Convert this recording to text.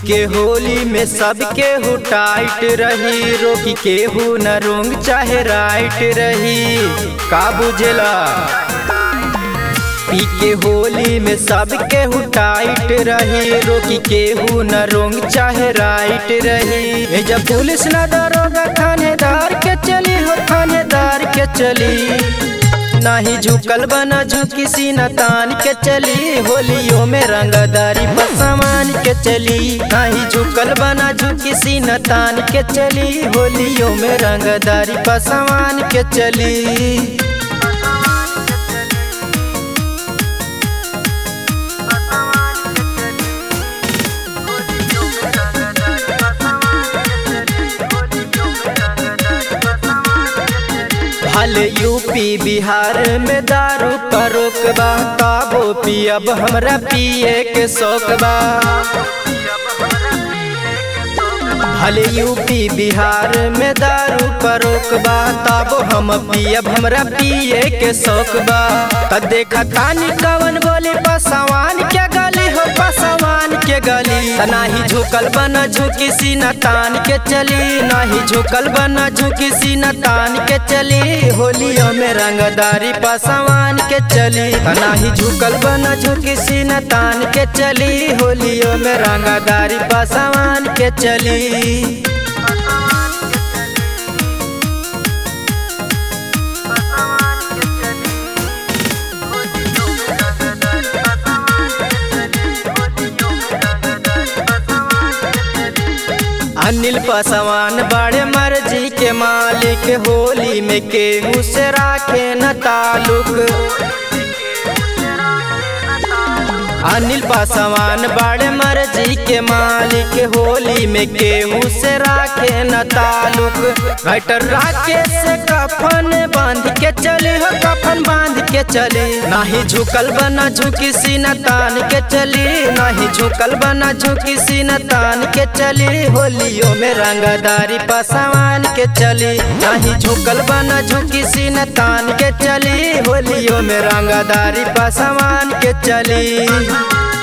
के होली में सबके हु टाइट रही रोकी के हु न रोंग चाहे राइट रही का बुझला पी के होली में सबके हु टाइट रही रोकी के हु न रोंग चाहे राइट रही ए जब पुलिस न दरोगा थानेदार के चली हो थानेदार के चली नाही झुकल बना झुकी सीना तान के चली होलियों में रंगदारी पर सामान के चली नाही झुकल बना झुकी सीना तान के चली होलियों में रंगदारी पर सामान के चली भले यूपी बिहार में दारू का रोकबा काबो पियब हमरा पिए के शौकबा भले यूपी बिहार में दारू का रोकबा तब हम पियब हमरा पिए के शौकबा त देखा तानी कवन बोली पसवान के गली हो पसवान के गली त नाही झुकल बना झुकी सीना तान के चली नाही झुकल बना झुकी सीना तान के चली होलियों में रंगदारी पसवान के चली त नाही झुकल बना झुकी सीना तान के चली होलियों में रंगदारी पसवान के चली अनिल पसवान बड़े मर्जी के मालिक होली में केहू से राखे न ताल्लुक अनिल पासवान बड़े मर्जी के मालिक होली में केहू से राखे न ताल्लुक घटर राखे से कफन बांध के चले हो कफन बांध के चले नाही झुकल बना झुकी सीना तान के चली नाही झुकल बना झुकी सीना तान के चली होलियों में रंगदारी पासवान के चली नाही झुकल बना झुकी सीना तान के चली होलियों में रंगदारी पासवान के चली